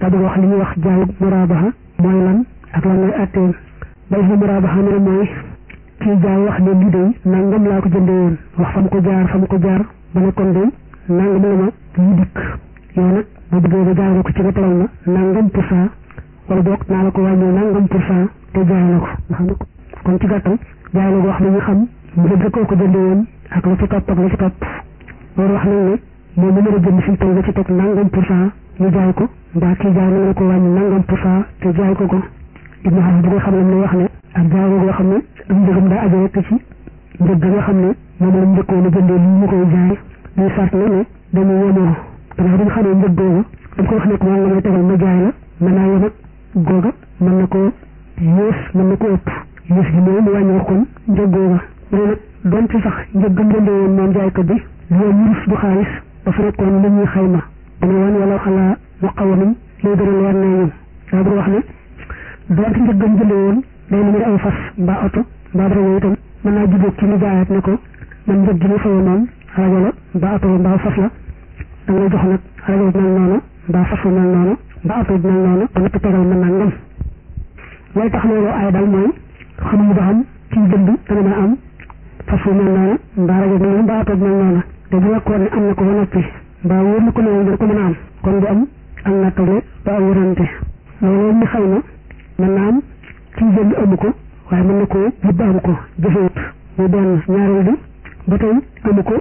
daa bëgg wax li ñuy wax jaayu muraabaha mooy lan ak lan mooy atteem bay fa muraabaha ne mooy kii jaay wax ne lii day nangam laa ko jënde woon wax fa mu ko jaar fa mu ko jaar ba ne kon day nangam la ma ñu dikk yow nag boo bëggee ba jaay ko ci nga tegal ma nangam pour cent wala boog naa la ko wàññi nangam pour cent te jaay la ko nga xam ne kon ci gàttal jaay la ko wax li ñu xam njëg koo ko jënde woon ak la ci topp ak la ci topp loolu wax nañ ne moom mu mën a jënd fi mu toll ba ci teg nangam pour cent ñu jaay ko mbaa kii jaay mën na ko wàññi nangam pour cent te jaay ko ko ibnu xaar bi nga xam ne mu wax ne ak jaay ko nga xam ne am njëgam daa aju rek ci njëg nga xam ne moom la njëkkoon a jëndee lii mu koy jaay ñuy sart na ne dañu yemoo gannaaw dañ xamee njëg googa dañ ko wax ne ko moom la may tegal ma jaay la mën naa yem ak googa mën na ko yées mën na ko ëpp yées gi mooy mu wàññi kon njëg googa mu ne nag donte sax njëg gëm jëndee woon moom jaaykat bi loolu wurus du xaalis dafa nekkoon li ñuy xayma dana woon wala xalaa mu xaw a lay gën a leer ne ñun daa bëgg wax ne donte njëg gëm jëndee woon day na mu ay fas mbaa oto mbaa dara yooyu itam mën naa jubóog ci ñu jaayaat ne ko man njëg gi ñu fayoo moom rajo la mbaa oto mbaa fas la da ngay jox nag rajo bi mel noonu mbaa fas bu mel noonu mbaa oto bi mel noonu ba nëpp tegal mën naa ngam lay tax loolu ay dal mooy xamuñu ba xam ci jënd dana mën a am fas bu mel noonu mbaa rajo bi mel mbaa oto bi mel noonu te bu fekkoon ne am na ko ba noppi mbaa wóor na ko ne dana ko mën a am kon du am am na tole ba am wërante loolu ñu xëy na mën naa am ci jënd amu ko waaye mën na ko yëpp am ko jëfewut muy benn ñaareel bi ba tey amu ko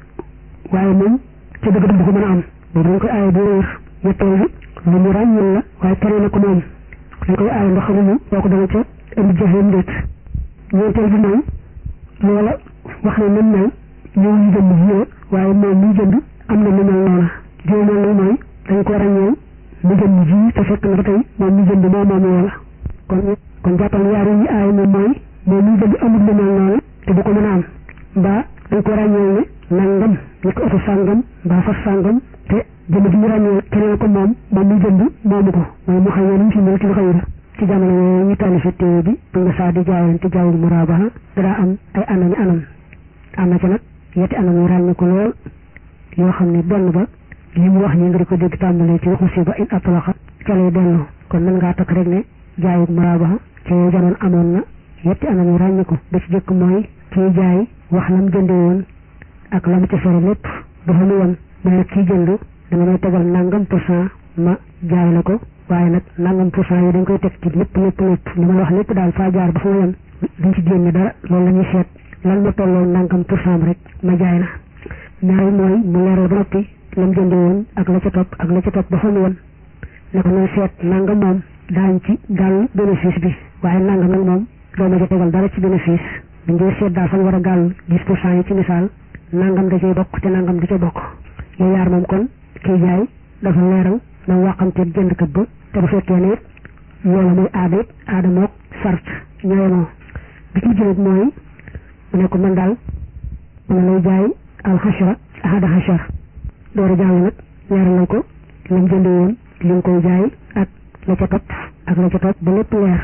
waaye moom ci dëgg dëgg ko mën a am boobu dañ koy aaye bu réer ñetteel bi lu mu ràññil la waaye tere na ko moom dañ koy aaye ndax xamuñu boo ko dana ca indi jëfeem ndéet ñeenteel bi mooy loola wax ne nam mel ñëw ñu jënd jiw waaye moom muy jënd am na lu mel noona jiw mel ni mooy dañ ko ràññeel mu jënd ji te fekk na ba tey moom mu jënd moo moom loola kon kon jàppal yaar yi aay moom mooy moom muy jënd amul lu mel noonu te du ko mën a am mbaa dañ ko ràññeel ne nangam ñu ko oto sàngam mbaa fas sàngam te jënd bi ñu ràññeel keneen ko moom moom muy jënd moomu ko mooy mu xëy ñu fi mel ci lu xëy ci jamono yooyu ñu tànn fi téere bi bu nga saa di jaayante jaawul muraabaha daa am ay anami anam am na ci nag yetti anam yu ràññee ko lool yoo xam ne benn ba li mu wax ñi nga di ko dégg tàmbalee ci waxu si ba in atlaqa ca lay dellu kon mën ngaa takk rek ne jaayut muraabaha ci jamono amoon na yetti anam yu ràññee ko ba ci jëkk mooy kii jaay wax lam jëndee woon ak la mu ca sore lépp dafa lu woon mais kii jënd danga may tegal nangam pour cent ma jaay la ko waaye nag nangam pour cent yi dañ koy teg ci lépp lépp lépp li ma la wax lépp daal faa jaar ba fa ma yem duñ ci génne dara loolu la ñuy seet lan ma tolloo nangam pour cent rek ma jaay la ñaari mooy mu leeral ba noppi lam jënde woon ak la ca topp ak la ca topp ba fa mu woon ne ko nooy seet nangam moom daañ ci gàll bénéfice bi waaye nangam nag moom doo ma ca tegal dara ci bénéfice dañ koy seet daal fa war a gàll dix pour cent yi ci misaal nangam da cay bokk te nangam da ca bokk yooyu yaar moom kon kii jaay dafa leeral na waxamteeg jëndkat ba te bu fekkee ne loola mooy aada it aada mook sart ñooyemoo bi ci jëlit mooy mu ne ko man daal ma lay jaay alxashra ahada xashar door a jàll nag leeralal ko lam jënde woon li nga koy jaay ak la ca topp ak la ca topp ba lépp leer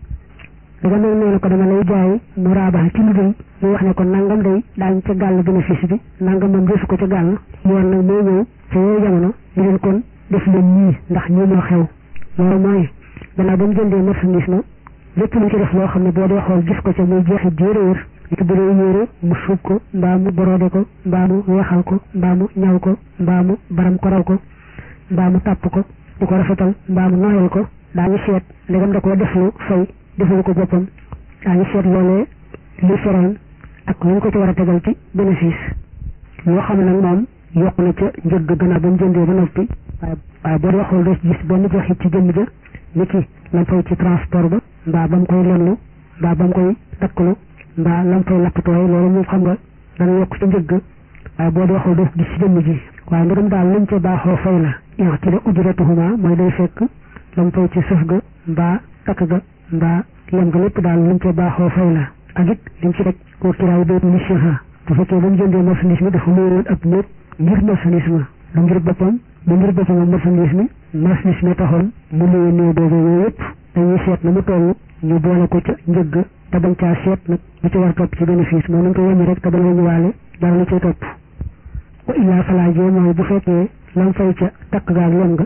daga nag nee na ko dama lay jaay muraabaha ci lu dul mu wax ne ko nangam day daañ ca gàll bénéfice bi nangam moom defu ko ca gàll yoon nag moo ñëw ca yooyu jamono ñu leen kon def leen nii ndax ñii moo xew loolu mooy gannaaw ba mu jëndee marchandise ma lépp lu ci def loo xam ne boo dee xool gis ko ca muy jeexi jéeréer li ko bëree yére mu suub ko mbaa mu borode ko mbaa mu weexal ko mbaa mu ñaw ko mbaa mu baram koral ko mbaa mu tàpp ko di ko rafetal mbaa mu nooyal ko daañu seet ndegam da koo deflu fay defalu ko boppam daañu seet loolee li feroon ak lu ñu ko ci war a tegal ci bénéfice loo xam ne nag moom yokk na ca njëgg gannaaw ba mu jëndee ba noppi waaye waaye boo dee xool doo gis benn jeexit ci jëmm ja ni ki lam fay ci transport ba mbaa ba mu koy lenlu mbaa ba mu koy takkalu mbaa lam fay lappatooy loolu moom xam nga dana yokk ci njëgg waaye boo dee xool doo gis ci jëmm ji waaye ndegam daal luñ ca baaxoo fay la yow ci la ujratuhuma mooy day fekk lam fay ci sëf ga mbaa takk ga mbaa lem ga lépp daal luñ ca baaxoo fay la ak it lim ci rek koo kiraay béy ni siha bu fekkee ba mu jëndee marchandise mi dafa luyoon ab néeg ngir marchandise ma lu ngir boppam lu ngir boppam ak marchandise mi marchandise mi taxoon mu luye néew boobu yooyu yëpp dañuy seet na mu toll ñu boole ko ca njëgg te bañ caa seet nag lu ci war topp ci bénéfice moo nañ ko wàññi rek te bañ a wàññiwaale dara lu cay topp wa illaa falaajee mooy bu fekkee lam fay ca takk gaag lem nga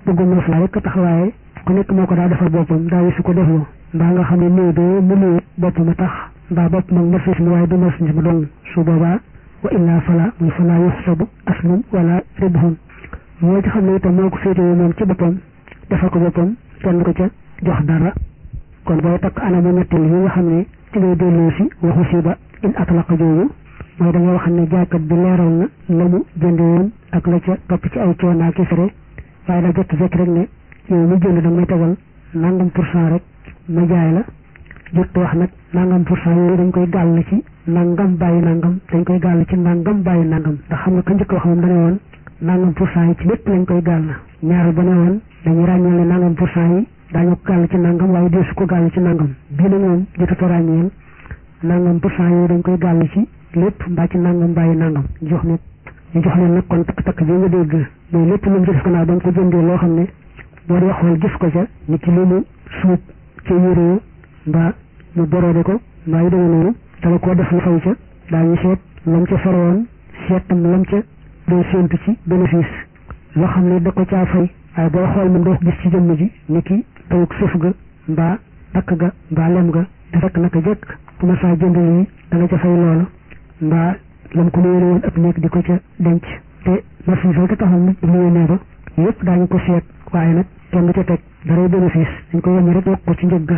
bëggum nof laa rek tax waaye ku nekk moo ko daa defal boppam daa su ko defloo mbaa nga xam ne néew doo mu néew boppam a tax mbaa bopp mag marchandise mi waaye du marchandise ma doon su boobaa wa illaa fala muy fala yuxsabu aslum wala ribhun moo ci xam ne itam moo ko féetewoo moom ci boppam defal ko boppam kenn ko ca jox dara kon booy takk anamu ñetteel yi nga xam ne ci ngay delloo si waxu si ba in atlaqa jooju mooy da nga wax ne jaaykat bi leeral na la mu jënd woon ak la ca topp ci ay coonaa ki fere waaye daa jekk jekk rek ne yow mu jënd da may tegal nangam pour cent rek ma jaay la jot wax nag nangam pour cent yooyu dañ koy gàll ci nangam bàyyi nangam dañ koy gàll ci nangam bàyyi nangam ndax xam nga ka njëkk wax moom dane woon nangam pour cent yi ci lépp lañ koy gàll ñaar ba ne woon dañuy ràññeel ne nangam pour cent yi daañu ko gàll ci nangam waaye deesu ko gàll ci nangam bii nag moom jotut a ràññeel nangam pour cent yooyu dañ koy gàll ci lépp mbaa ci nangam bàyyi nangam jox nit ñu jox leen nag kon takk-takk bi nga dégg mooy lépp lu mu ci def gannaaw da nga ko jëndee loo xam ne boo dee xool gis ko ca ni ki lu mu suub ca yére mbaa mu boroode ko mbaa yu demee noonu dala koo def lu fay ca daañu seet lam ca fere woon seet tam lam ca doon séentu ci bénéfice loo xam ne da ko caa fay waaye boo xool moom doo ko gis ci jëmm ji ni ki tawuk suuf ga mbaa takk ga mbaa lem ga te fekk naka jekk bu ma saa jënd yi da nga ca fay loola mbaa lam ko luyéene woon ëpp nekk di ko ca denc te marchandise ko taxoon nit luyéene ba yëpp daañu ko seet waaye nag kenn du ca teg daray bénéfice dañ ko wàññi rek yokk ko ci njëg ga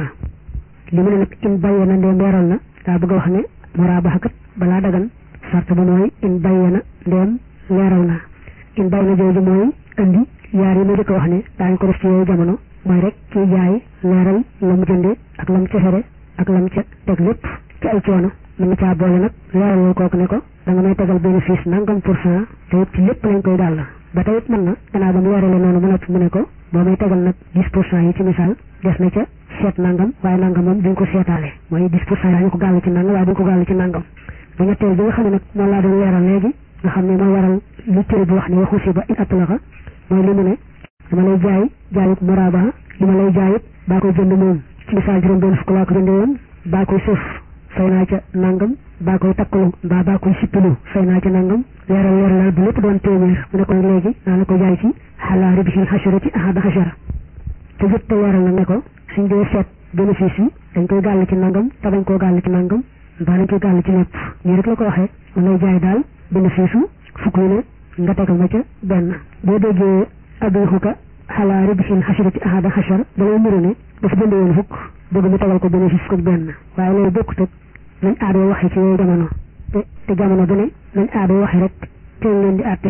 li mu ne nag in bàyyee na ndeem leeral na daa bëgg a wax ne muraabaxa kat balaa dagan sart ba mooy in bàyyee na ndeem leeral na in bàyyi na jooju mooy indi yaar yi ma jëkk wax ne daañu ko def ci yooyu jamono mooy rek kii jaay leeral la mu jëndee ak lam ca fere ak lam ca teg lépp ci ay coono mën na caa boole nag leeralal kooku ne ko da nga may tegal bénéfice nangam pour cent te it ci lépp lañ koy dàll ba tey it mën na gannaaw ba mu leerale noonu mu noppi mu ne ko boo may tegal nag dix pour cent yi ci misaal des na ca seet nangam waaye nangam moom duñ ko seetaale mooy dix pour cent yi dañu ko gàll ci nangam waaye duñ ko gàll ci nangam bu ñetteel bi nga xam ne nag moom laa doon leeral léegi nga xam ne moo waral lu tëri bi wax ne waxu si ba in atlaqa mooy li mu ne dama lay jaay jaayut muraabaha li ma lay jaayut baa koy jënd moom ci misaal juróom benn fukk laa ko jënde woon baa koy suuf fay naa ca nangam baa koy takkalu mbaa baa koy sippilu fay naa ca nangam leeral leeralal bu lépp doon téeméer mu ne ko léegi naa la ko jaay ci xalaa ribihil xasharati ahada xashara te jot te leeral na ne ko suñ dee seet bénéfice yi dañ koy gàll ci nangam te bañ koo gàll ci nangam mbaa dañ koy gàll ci lépp nii rek la ko waxee mu lay jaay daal bénéfice u fukk yi ne nga tegal ma ca benn boo déggee abixuka xalaa ribihil xasharati ahada xashara da lay niru ne dafa jënd woon fukk bëgg mu tegal ko bénéfice fukk ak benn waaye loolu bokkut ak nañ aadoo waxee ci yooyu jamono te te jamono bu ne nañ aadoo waxee rek teel leen di àtte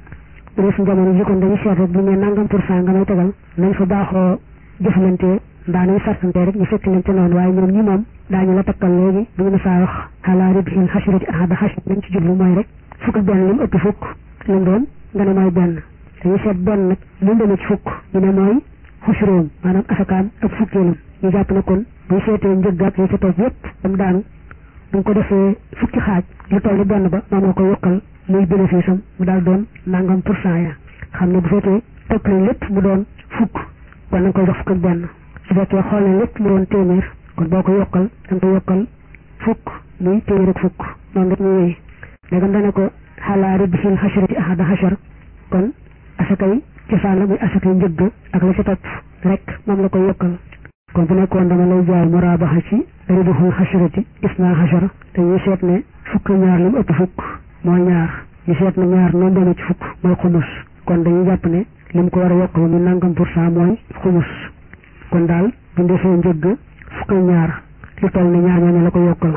bu dee suñ jamono ji kon dañuy seet rek bu ñu nee nangam pour cent nga may tegal nañ fa baaxoo jëflante mbaa nañ sartante rek ñu fekk leen ca noonu waaye ñoom ñi moom daañu la takkal léegi bu ñu ne saa wax xalaa ribihil xasirati ahada xasir nañ ci jublu mooy rek fukk ak benn li mu ëpp fukk li mu doon nga ne mooy benn dañuy seet benn nag li mu demee ci fukk ñu ne mooy xusróom maanaam asakaam ak fukkeelam ñu jàpp ne kon buy seetee njëggaat yi ca toog yépp dam daanu bu ko defee fukki xaaj lu toll ni benn ba moom la ko yokkal muy bénéfice am mu daal doon nangam pour cent ya xam ne bu fekkee topp nañ lépp mu doon fukk kon nañ koy jox fukk ak benn su fekkee xool nañ lépp mu doon téeméer kon boo ko yokkal da nga ko yokkal fukk muy téeméer ak fukk noonu rek ñu wéy léegam dane ko xalaa ribihil xasharati ahada xashar kon asakay cosaan la muy asakay njëgg ak la ca topp rek moom la koy yokkal kon bu nekkoon dama lay jaay muraabaxa ci ribihul xasharati isna xashara te ñu seet ne fukk ñaar li mu ëpp fukk mooy ñaar ñu seet ne ñaar noonu demee ci fukk mooy xumus kon dañuy jàpp ne li mu ko war a yokk ba mu nangam pour cent mooy xumus kon daal bu ñu defee njëgg fukk ñaar lu toll ne ñaar ñooñu la ko yokkal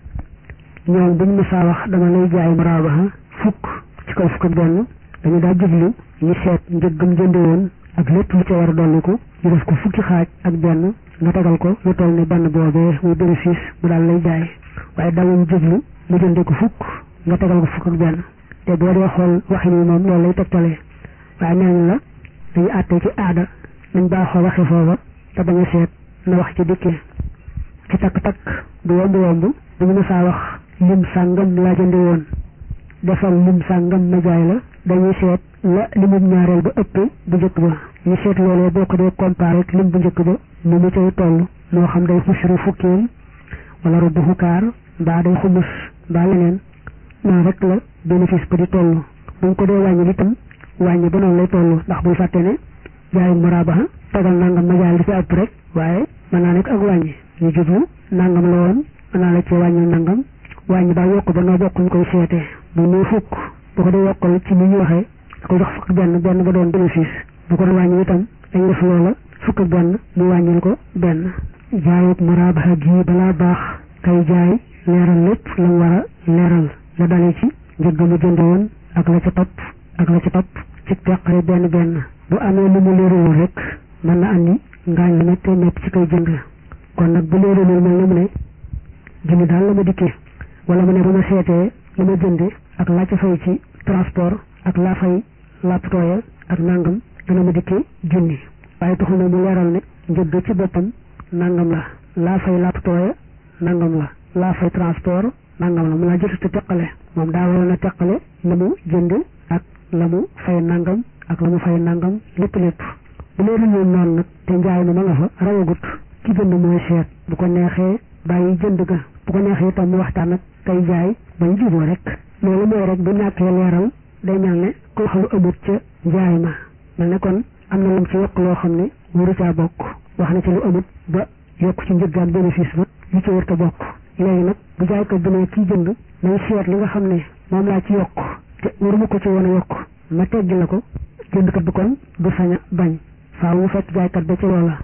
ñoom buñ mësaa wax dama lay jaay muraabaxa fukk ci kaw fukk ak benn dañu daa jublu ñu seet njëggam jënde woon ak lépp lu ca war a dolliku ñu def ko fukki xaaj ak benn nga tegal ko lu toll ne benn boobee muy bénéfice mu daal lay jaay waaye dawuñ jublu mu jënde ko fukk nga tegal ko fukk ak benn te boo dee xool waxin wi moom loolu lay tegtalee waaye nee la dañu àttee ci aada nañ baaxoo waxe foofa te bañ a seet na wax ci dikkee ci takk-takk du yomb yomb du ñu mësaa wax lim sàngam laa jënde woon defal lim sàngam ma jaay la dañuy seet la limum ñaareel ba ëpp bu njëkk ba ñu seet loolee boo ko dee comparé ak lim bu njëkk ba ni mu cay toll moo xam day xusru fukkeel wala rubu xukaar mbaa day xumus mbaa leneen noonu rek la bénéfice ba di toll buñ ko dee wàññi itam wàññi ba noonu lay toll ndax buy fàtte ne jaayu muraabaha tegal nangam ma jaay li ci ëpp rek waaye mën naa nekk ak wàññi ñu jublu nangam la woon mën naa la ci wàññi nangam wàññi ba yokk ba noo bokk ñu koy seetee bu muy fukk bu ko dee yokkal ci ni ñu waxee da ko jox fukk benn benn ba doon bénéfice bu ko doon wàññi itam dañ def loola fukk benn mu wàññil ko benn jaayub muraabaha gi balaa baax kay jaay leeral lépp la mu war a leeral la dalee ci njëgg mu jënd woon ak la ca topp ak la ca topp ci teqare benn benn bu amee lu mu leeralul rek mën na andi ngaañ lu méttee métt ci koy jënd kon nag bu leeralul mel na mu ne junni daal la ma dikkee wala mu ne bu ma seetee la ma jënde ak laa ca fay ci transport ak laa fay lapptooya ak nangam dana ma dikkee junni waaye taxul na mu leeral ne njëgg ci boppam nangam la laa fay lapptooya nangam la laa fay transport nangam la mu laa jotut a teqale moom daa waroon a teqale la mu jënd ak la mu fay nangam ak la mu fay nangam lépp lépp bu leeru ñoon noonu nag te njaay ma ma nga fa rawagut ki jënd mooy seet bu ko neexee bàyyi jënd ga bu ko neexee itam mu waxtaan ak kay jaay bañ juboo rek loolu mooy rek bu ñàkkee leeral day mel ne ku wax lu amut ca njaay ma mel ne kon am na lam ci yokk loo xam ne wuru caa bokk wax na ci lu amut ba yokk ci njëg ak bénéfice ba li ci wërta bokk léegi nag bu jaay ko bi ne kii jënd nañ seet li nga xam ne moom laa ci yokk te waruma ko ci woon a yokk ma teggi la ko jëndkat bi kon du sañ a bañ faaw mu fekk jaaykat ba ci loola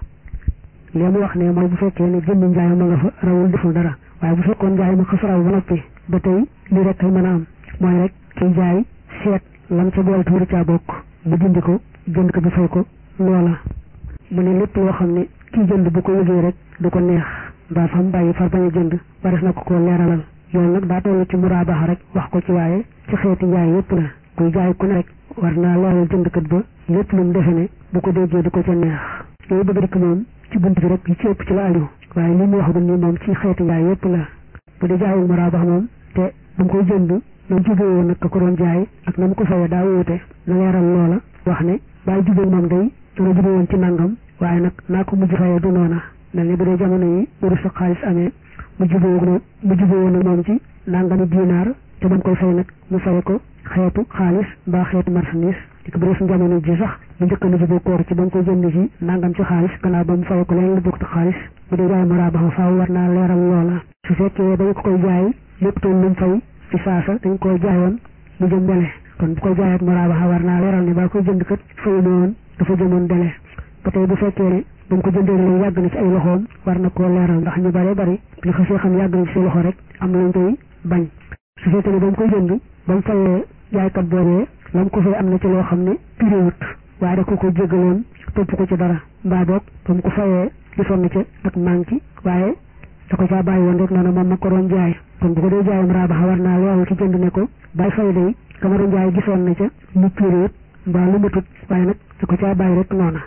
li mu wax ne mooy bu fekkee ne jënd njaay ma nga fa rawul deful dara waaye bu fekkoon njaay ma xas raw ba noppi ba tey li rek kay mën a am mooy rek kiy jaay seet lam ca boole tuuri caa bokk mu dindi ko jënd ko bi fay ko loola mu ne lépp loo xam ne kii jënd bu ko yëgee rek du ko neex mbaa fam bàyyi far bañ a jënd wares na ko koo leeralal yoon nag daa toll ci muraabaxa rek wax ko ci waaye ci xeeti njaay yépp la kuy jaay ku ne rek war naa leeral jëndkat ba lépp lu mu defe ne bu ko déggee du ko ca neex yooyu bëgg rek moom ci bunt bi rek yi ci ëpp ci la aju waaye li mu wax ni moom ci xeeti njaay yépp la bu dee jaayul muraabax moom te ba mu koy jënd na mu jubee woon nag ka ko doon jaay ak na mu ko fayee daa wuute na leeral loola wax ne bàyyi jubee moom day dana jubee woon ci nangam waaye nag naa ko mujj fayee du noona mel ni bu dee jamono yi wuru sa xaalis amee mu jubee woon mu jubee woon moom ci nangami dinaar te ba mu koy fay nag mu faye ko xeetu xaalis mbaa xeetu marchandise di ko bu dee suñu jamono ji sax bu njëkk na jubee koor ci ba mu koy jënd ci nangam ci xaalis gannaaw ba mu faye ko leneen lu bokk ci xaalis bu dee jaay muraabaxa faaw war naa leeral loola su fekkee dañ ko koy jaay lépp toon lu mu fay ci saasa dañ koy jaayoon mu jëm dele kon bu koy jaayaat muraabaxa war naa leeral ne ba koy jënd kat fayu na woon dafa jëmoon dele ba tey bu fekkee ne ba mu ko jëndee la yàgg na ci ay loxoom war na koo leeral ndax ñu bare bari li xasee xam yàgg na ci say loxo rek am lañ koy bañ su fekkee ne ba mu koy jënd ba mu fayee jaaykat boobee la mu ko fay am na ci loo xam ne piriwut waaye da ko ko jéggaloon topp ko ci dara mbaa boog ba mu ko fayee gisoon na ca ak manki waaye da ko caa bàyyi woon rek noonu moom ma ko doon jaay kon bu ko dee jaayam raabaxa war naa leeral ci jënd ne ko bay fay day ka ma doon jaay gisoon na ca lu piriwut mbaa lu matut waaye nag da ko caa bàyyi rek noona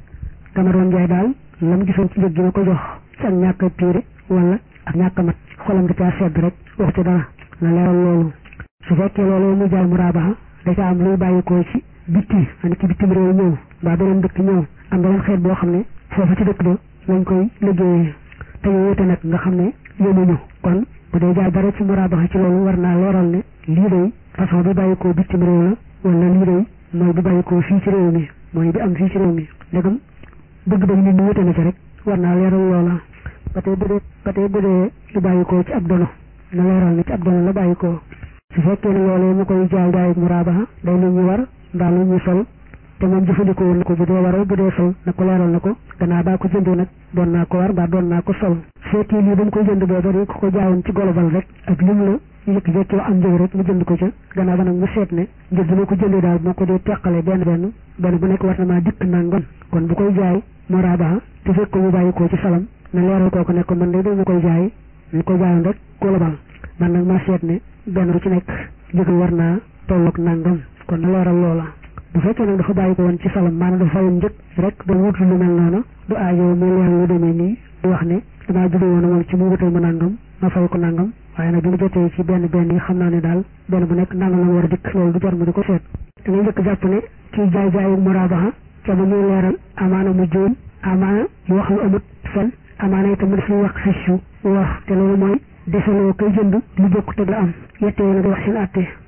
ka ma doon jaay daal lam gisoon ci njëg gi ma ko jox ci ak ñàkk a piire wala ak ñàkk a mat xolam da caa sedd rek wax ci dara na leeral loolu su fekkee loolu mu jaay mu raabaxa da ca am luy bàyyikoo ci bitti ani ci bitim réew ñëw mbaa beneen dëkk ñëw am beneen xeet boo xam ne foofa ci dëkk ba lañ koy liggéeyee te ñu wute nag nga xam ne yemuñu kon bu dee jaay dara ci muraabaxa ci loolu war naa leeral ne lii day façon bi bàyyikoo bitim réew la wala lii day mooy bi bàyyikoo fii ci réew mi mooy bi am fii ci réew mi ndegam bëgg-bëgg nit ñi wute na ci rek war naa leeral loola ba tey bu dee ba tey bu dee lu bàyyikoo ci ab dono na leeral ne ci ab dono la bàyyikoo su fekkee ne loolee mu koy jaay jaay muraabaxa day lu ñu war mbaa lu ñu sol te moom jëfandikoo na ko bu dee waral bu dee sol na ko leeral na ko gannaaw baa ko jëndee nag doon naa ko war mbaa doon naa ko sol fekkee lii ba mu koy jënd booba di ko ko jaayoon ci golobal rek ak lim la yëkk jekkee am njëg rek mu jënd ko ca gannaaw ba nag mu seet ne njëg bi ma ko jëndee daal moo ko dee teqale benn benn benn bu nekk war na maa dikk nangam kon bu koy jaay muraabaxa te fekk ko mu bàyyi ko ci salam na leeral kooku ne ko man de dama koy jaay ñu ko jaayoon rek golobal man nag ma seet ne benn bu ci nekk njëg war naa tolloog nangam kon na leeral loola bu fekkee nag dafa bàyyi ko woon ci salam maanaam dafa fayoon njëg rek ba wut lu mel noonu du aajo muy leeral lu demee nii di wax ne damaa jubee woon moom ci mu wutal ma nangam ma fay ko nangam waaye nag bi mu jotee ci benn benn yi xam naa ne daal benn bu nekk nangam la war a dikk loolu du jar mu di ko seet da ngay njëkk jàpp ne kii jaay jaayu muraabaxa ca ba muy leeral amaana mu juum amaana mu wax lu amut fen amaana itam mu def lu wax xëccu wax te loolu mooy desaloo koy jënd lu bokk te la am yettee nag wax seen àtte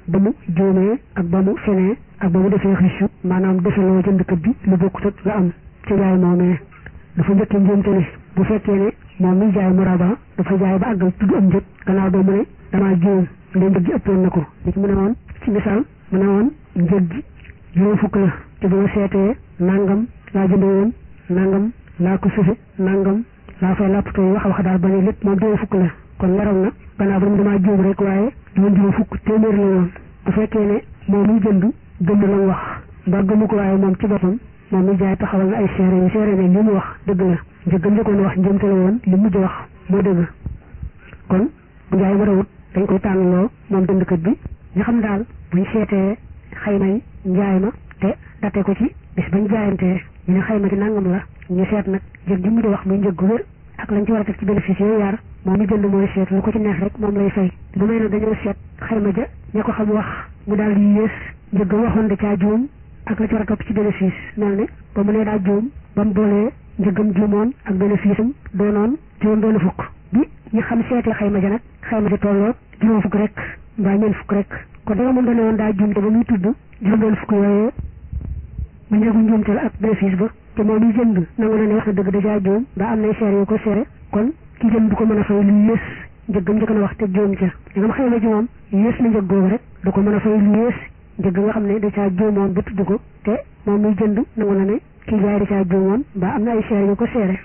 ba mu juumee ak ba mu fenee ak ba mu defee xiccu maanaam defeloo jëndkat bi lu bokkut ak la am ci jaay moomee dafa njëkkee njuumte ne bu fekkee ne moom mi jaay muraba dafa jaay ba àggal tudd am njëg gannaaw ba mu ne damaa juum ndee njëg gi ëppoon na ko li mu ne woon ci misaal mu ne woon njëg gi juróom fukk la te bu ma seetee nangam laa jënde woon nangam laa ko sufe nangam laa fay lappatoo wax wax daal ba ne lépp moom juróom fukk la kon leral na gannaaw ba mu damaa juum rek waaye doon juróom fukk téeméer la woon bu fekkee ne moom muy jënd gëm la mu wax mbaa gëmu ko waaye moom ci boppam moom mi jaay taxawal na ay seere yi seere ne li mu wax dëgg la njëggam njëkkoon wax njëmte la woon li mujj wax moo dëgg kon bu njaay ma rawut dañ koy tànnaloo moom jëndkat bi nga xam daal buñ seetee xaymay njaay ma te date ko ci bis bañ jaayantee ñu ne xayma gi nangam la ñu seet nag njëg gi mu di wax muy njëg gu wér ak lañ ci war a teg ci bénéfice yooyu yaar moom mi jënd mooy seet lu ko ci neex rek moom lay fay lu may nag dañoo seet xayma ja ña ko xam wax mu daal di yées njëg waxoon da caa juum ak la ci war a topp ci bénéfice mel ne ba mu nee daa juum ba mu boolee njëgam juumoon ak bénéfice am doonoon juróom benn fukk bi ñu xam seetee xayma ja nag xayma ja tolloog juróom fukk rek mbaa ñeent fukk rek kon danga moom dane woon daa juum te ba muy tudd juróom benn fukk yooyee mu njëgu njuumte la ak bénéfice ba te moom yi jënd nangu na ne wax na dëgg dajaa juum ba am nay seere yu ko seere kon ki jënd du ko mën a fay lu yées njëggam njëkk na wax te juum ca da nga xayma ji moom yées na njëg googu rek du ko mën a fay lu yées njëg nga xam ne da caa juumoon ba tudd ko te moom muy jënd nangu na ne kii jaay da caa juumoon ba am na ay seere yu ko seere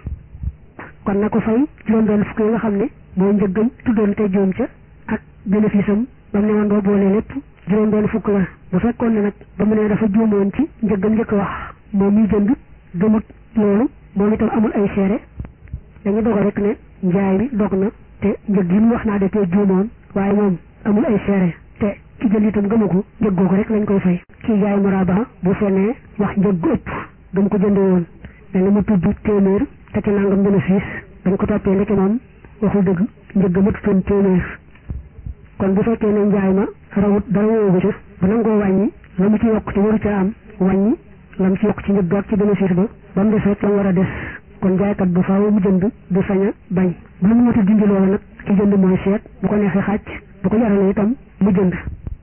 kon na ko fay juróom benn fukk yi nga xam ne mooy njëggam tuddoon te juum ca ak bénéfice am ba mu ne woon boo boolee lépp juróom benn fukk la bu fekkoon ne nag ba mu ne dafa juumoon ci njëggam njëkk wax moom muy jënd gëmut loolu moom itam amul ay seere dañu dogal rek ne njaay mi dog na te njëg yi mu wax naa de te juumoon waaye moom amul ay seere te ki jënd itam gëmu ko njëg googu rek lañ koy fay kii jaay muraba bu fenee wax njëg gu ëpp dam ko jënd woon danga mu tudd téeméer te ci nangam bénéfice dañ ko toppee ndeke moom waxul dëgg njëg ma tuddoon téeméer kon bu fekkee ne njaay ma rawut dara woowu ca bu nangoo wàññi la mu ci yokk ci waru ca am wàññi la mu ci yokk ci njëg ga ak ci bénéfice ba ba mu des rek la mu war a des kon jaaykat bu faaw mu jënd du sañ a bañ bu lu mu wata dindi loolu nag ki jënd mooy seet bu ko neexee xàcc bu ko jaralee itam mu jënd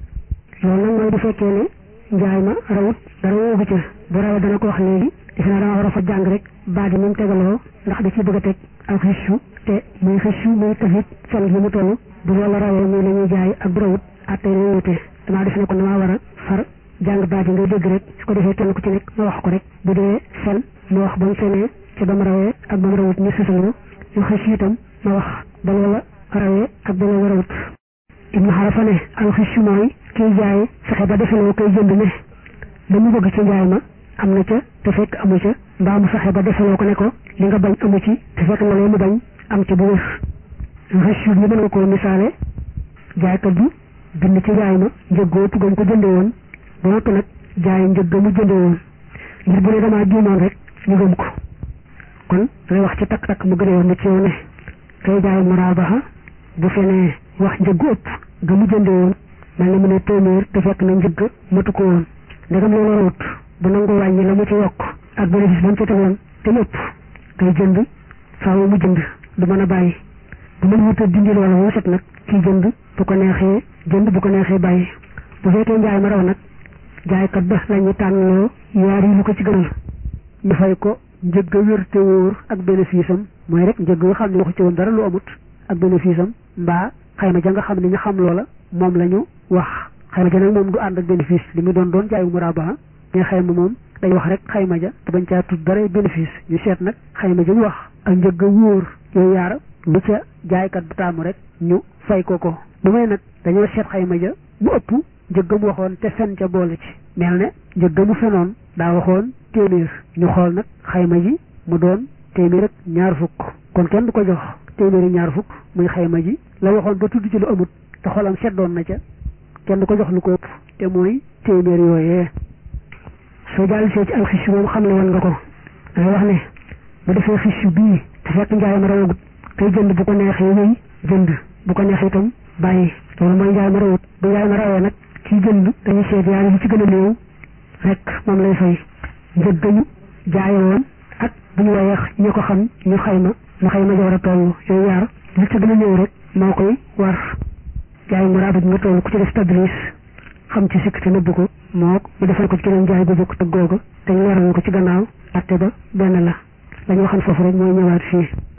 loolu nag mooy bu fekkee ne njaay ma rawut dara woowu ca bu rawee dana ko wax léegi defe naa dama war a fa jàng rek baat yi mu tegaloo ndax da ciy bëgg a teg ak xiccu te muy xiccu muy tafit fan gi mu toll bu loolu rawee muy la ñuy jaay ak bu rawut atte la wute damaa def ne kon damaa war a far jàng baat yi ngay dégg rek su ko defee kenn ku ci nekk ma wax ko rek bu dee fen ma wax ba mu fenee ci ba mu rawee ak ba mu rawut ñu susalu yu xiccu itam ma wax ba loola rawee ak ba loola rawut ibnu xarafa ne al xiccu mooy kiy jaay fexe ba defaloo koy jënd ne la mu bëgg ci njaay ma am na ca te fekk amu ca mbaa mu fexe ba defaloo ko ne ko li nga bañ amu ci te fekk na lee mu bañ am ca bu wér rëccu ñu mën nga koo misaale jaaykat bi bind ci njaay ma njëggoo tuggam ko jënde woon ba noppi nag jaay njëgga mu jënde woon ngir bu ne damaa juumoon rek ñu gëm ko kon lay wax ci takk-takk mu gënee woon na ci yow ne kay jaay muraabaxa bu fenee wax njëggu ëpp ga mu jënde woon mel na mu ne téeméer te fekk na njëgg matu ko woon ndegam loolu rawut bu nangoo wàññi la mu ci yokk ak bénéfice ba mu ci tegoon te lépp kay jënd faaw mu jënd du mën a bàyyi bu mën wuta dindi loola moo set nag kii jënd bu ko neexee jënd bu ko neexee bàyyi bu fekkee njaay ma raw nag jaaykat ba la ñu tànnloo yaar yi lu ko ci gënal ñu fay ko njëgg a wér te wóor ak bénéfice am mooy rek njëgg nga xam ne waxu ci woon dara lu amut ak bénéfice am mbaa xayma ja nga xam ne ñu xam loola moom la ñu wax xayma ja nag moom du ànd ak bénéfice li mu doon doon jaayu muraabaha mais xayma moom day wax rek xayma ja te bañ caa tudd dara bénéfice ñu seet nag xayma ja mu wax ak njëgg a wóor yooyu yaar lu ca jaaykat bu taamu rek ñu fay ko ko bu may nag dañoo seet xayma ja mu ëpp njëgg mu waxoon te fen ca boole ci mel ne njëgg mu fenoon daa waxoon téeméer ñu xool nag xayma ji mu doon téeméer ak ñaar fukk kon kenn du ko jox téeméeri ñaar fukk muy xayma ji la waxoon ba tudd ci lu amut te xolam seddoon na ca kenn du ko jox lu ko ëpp te mooy téeméer yooyee soo jàll see ci alxishu moom xam ne woon nga ko dangay wax ne bu defee xishu bii te fekk njaay ma rawagut kay jënd bu ko neexee wéy jënd bu ko neexee itam bàyyi loolu mooy njaay ma rawut bu njaay ma rawee nag kii jënd dañuy seet yaar yi ci gën a néew rek moom lay fay njëg gañu jaaye woon ak bu ñu wayeex ñu ko xam ñu xayma na xayma ja war a toll yooyu yaar li ci gën a néew rek moo koy war jaay mu raabit nga toll ku ci def tadris xam ci sikk te nëbb ko mook mu defal ko ci keneen jaay bu bokk ak googa te ñu leeral ko ci gannaaw atte ba benn la la ñu waxoon foofu rek mooy ñëwaat fii